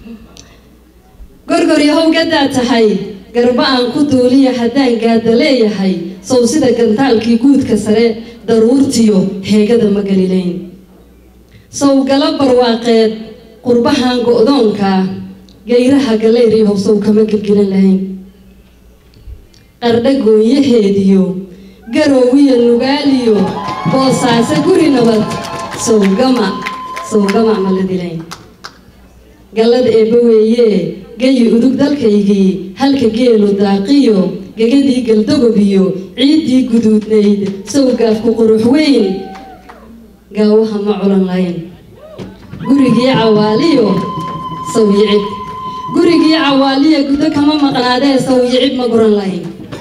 gorgoryahow gaddaa tahay garba aan ku duuliya haddaan gaada leeyahay sow sida gantaalkii guudka sare daruurtiyo heegada ma galilayn sow gala barwaaqeed qurbahan go-doonkaa gayraha galeeriyahow sow kama gelgelan lahayn qardha gooyaheediyo garoowiyo nugaaliyo boosaaso guri nabad sowgama sowgama ma la dilayn gallada eebba weeyee gayi udug dalkaygii halka geelu daaqiyo gegadii galdogobiyo ciiddii guduudnayd sowgaafku qurux weyn gaawaha ma culan layn gurigii cawaaliyo sawyicib gurigii cawaaliya gudo kama maqnaadee sawyicib ma guran layn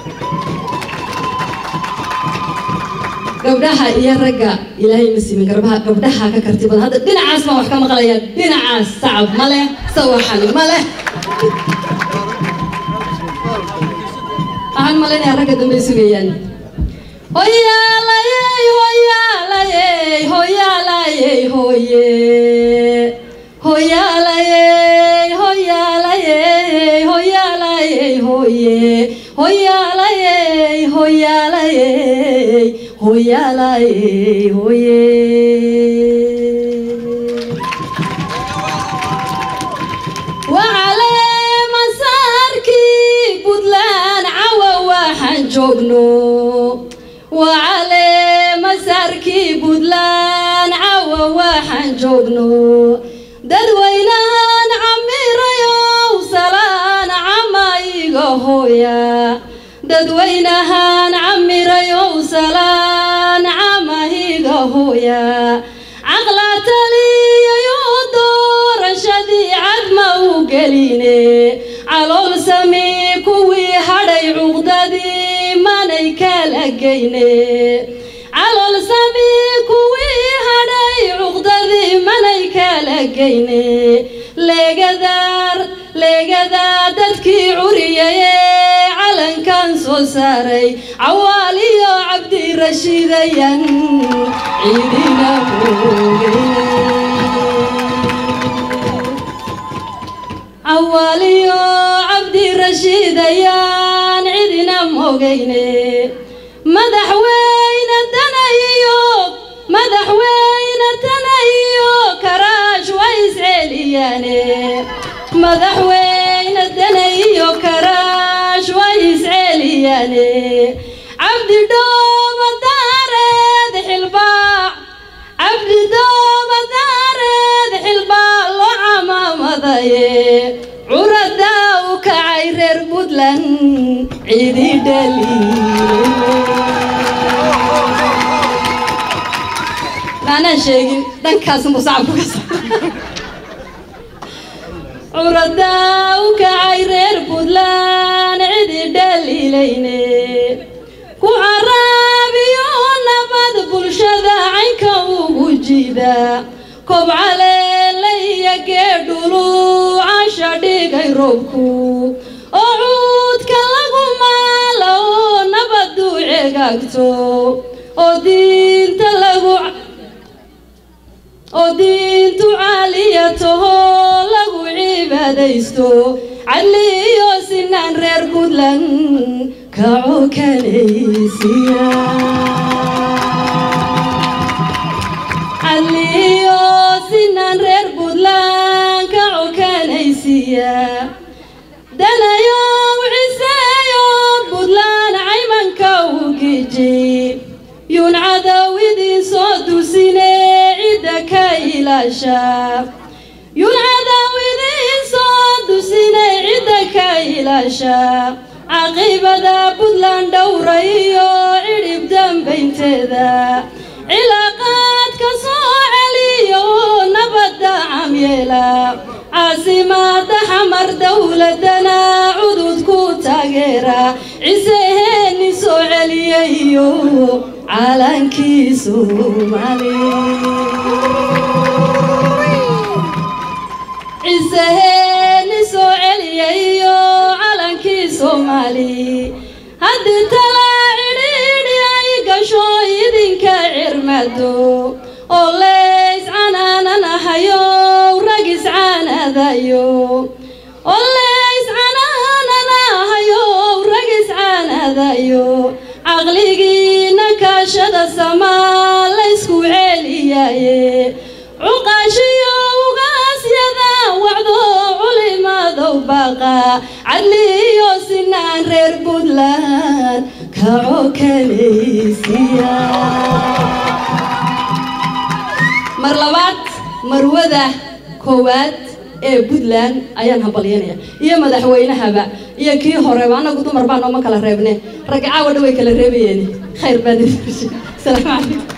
gabdhaha iyo ragga ilaahay ma simin garbaha gabdhaha ka karti badan hadda dhinacaas baan wax ka maqlayaa dhinacaas sacab ma leh sawaxan ma leh waxaan malaynayaa ragga dambe sugayaan hoyaalayey hoyaalayey hoyaalayey hoye hoyaalayey hoyaalayey hoyaalayey hoye hoyaalayey hoyaalayey hoyaalayey hoye وعلى مساركي بدلان عوا وحن جوجنو وعلى مساركي بدلان عوا وحن جوجنو ددوينان عميريو سلان عمايغا هويا ددوينهان عميريو سلان عمايغا هويا عقلات لي يودور شدي عدما وقليني علول سمي كوي هدي عقددي ماني كالأجيني علول سمي كوي هدي عقددي ماني كالأجيني لقدار لقدار ددكي عريي علن كان سو ساري عوالي عبدي رشيديا عيدنا عوالي عبدي رشيديا عيدنا موغيني مدح وين الدنيو مدح وين الدنيو كراش ويسعلياني مدح وين الدنيو كراش ويسعلياني عبدي دوب دارد حلباع عبدي دوب دارد حلباع لو عمامضي عردا وكعيرر بدلن عيدي دليل أنا شيء دنكاس مصعب كسر curadaa u kacay reer puntland cidi dhaliilayne ku caraabiyo nabad bulshada caynka ugu jida kobcaleela iyo geedhulu casha dhigay roobku oo cuudka lagu maalo oo nabadu cegaagto oo diinta lagu oo diintu caaliya taho lagu cibaadaysto cadli iyo sinaan reer puntland kaco kanaysiya cadli iyo sinaan reer puntland kaco kanaysiya danayo ciseeyo puntland caymanka u giji yuun cadow idin soo dusine cidda ka ilaasha yuun cadow idin soo dusine cidda ka ilaasha caqiibada puntland dhowra iyo cidhib dambaynteeda cilaaqaadka soo celiyo nabadda camyeela caasimada xamar dowladana cudud ku taageera ciseheeni soo celiyayo calankii soomaali ciseheeni soo celiyayo calankii soomaali haddii talaa cidhiidhi ay gasho idinka cirmado oo leys canaananahayo ragis iscaanadayo ole iscanaanadahayo rag iscaanadayo caqligiina kaashada samaa laysku ceeliyaye cuqaashiyo ugaasyada wacdo culimadow baqa cadliyo sinaan reer puntland kaco kanaysiya mar labaad marwada koowaad ee puntland ayaan hambalyanaya iyo madaxweynahaba iyo kii horeba annagu dumar baa nooma kala reebne ragga caawa dha way kala reebayeen khayr baan salaamu calaykum